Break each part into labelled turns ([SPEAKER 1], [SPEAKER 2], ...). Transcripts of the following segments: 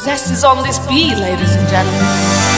[SPEAKER 1] zest is on this beat, ladies and gentlemen.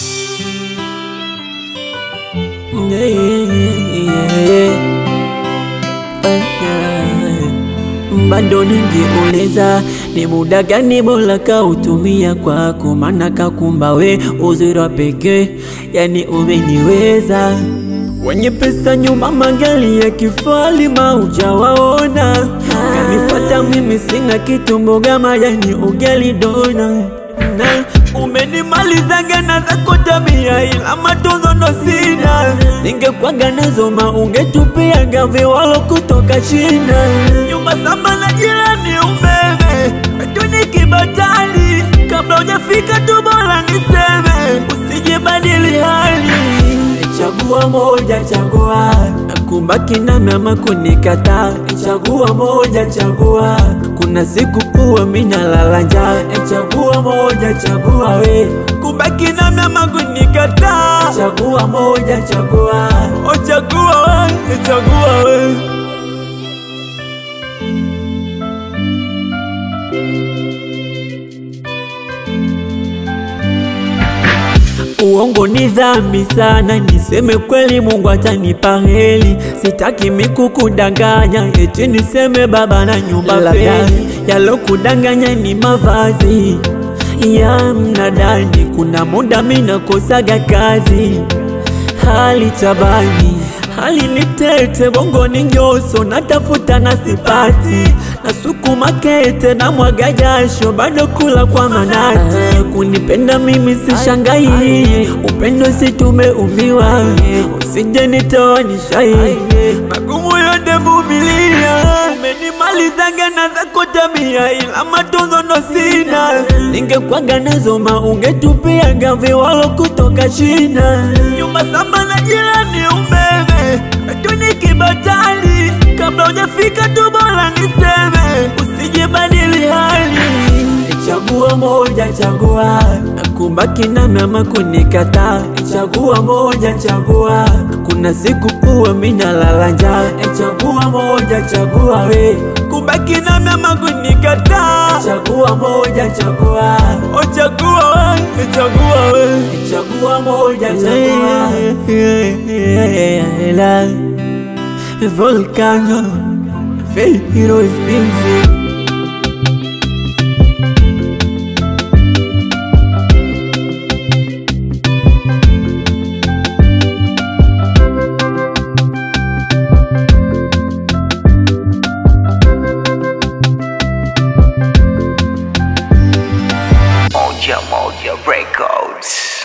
[SPEAKER 2] bado ningiuliza ni muda gani bora kautumia kwako, maana kakumba we uzuri wa pekee, yani umeniweza wenye pesa nyuma magari ya kifahari maujawaona, kanifata mimi sina kitu, mboga majani ugali dona na umenimalizaga na zako tabia, ila matunzo ndo sina. Ningekwaga nazo maungetupiaga viwalo kutoka China, nyumba samba na jirani umeme wetu ni kibatali. Kabla hujafika tu bora niseme, usijibadili hali Chagua moja, chagua kubaki nami ama kunikataa. Chagua moja, chagua kuna siku kuwa mina lala njaa. Chagua moja, chagua we kubaki nami ama kunikataa. Chagua moja, chagua oh, chagua we, chagua we Uongo ni dhambi sana, niseme kweli, Mungu atanipa heri. Sitaki mikukudanganya, eti niseme baba na nyumba feli. Yalokudanganya ni mavazi ya mnadani, kuna muda mina kosaga kazi, hali tabani hali ni tete, bongo ni nyoso, natafuta na sipati, nasukuma kete na mwaga jasho, bado kula kwa manati. Kunipenda mimi sishangai, upendo si tumeumiwa, usije nitoa nishai, magumu yote vumilia. Umenimalizaga na zako tabia, ila matunzo ndo sina. Ningekwaga nazo maungetupiaga viwalo kutoka China, nyumba samba na jirani umeme wetu ni kibatali. Kabla hujafika tu bora niseme, usijibadili hali. Chagua moja, chagua kubaki nami ama kunikataa. Chagua moja, chagua kuna siku kuwa mina lala njaa. Chagua moja, chagua we kubaki nami ama kunikataa. Chagua moja, chagua oh, chagua we, chagua we, chagua moja, chagua Volcano, Faith Heroes Music.
[SPEAKER 3] Moja Moja Records.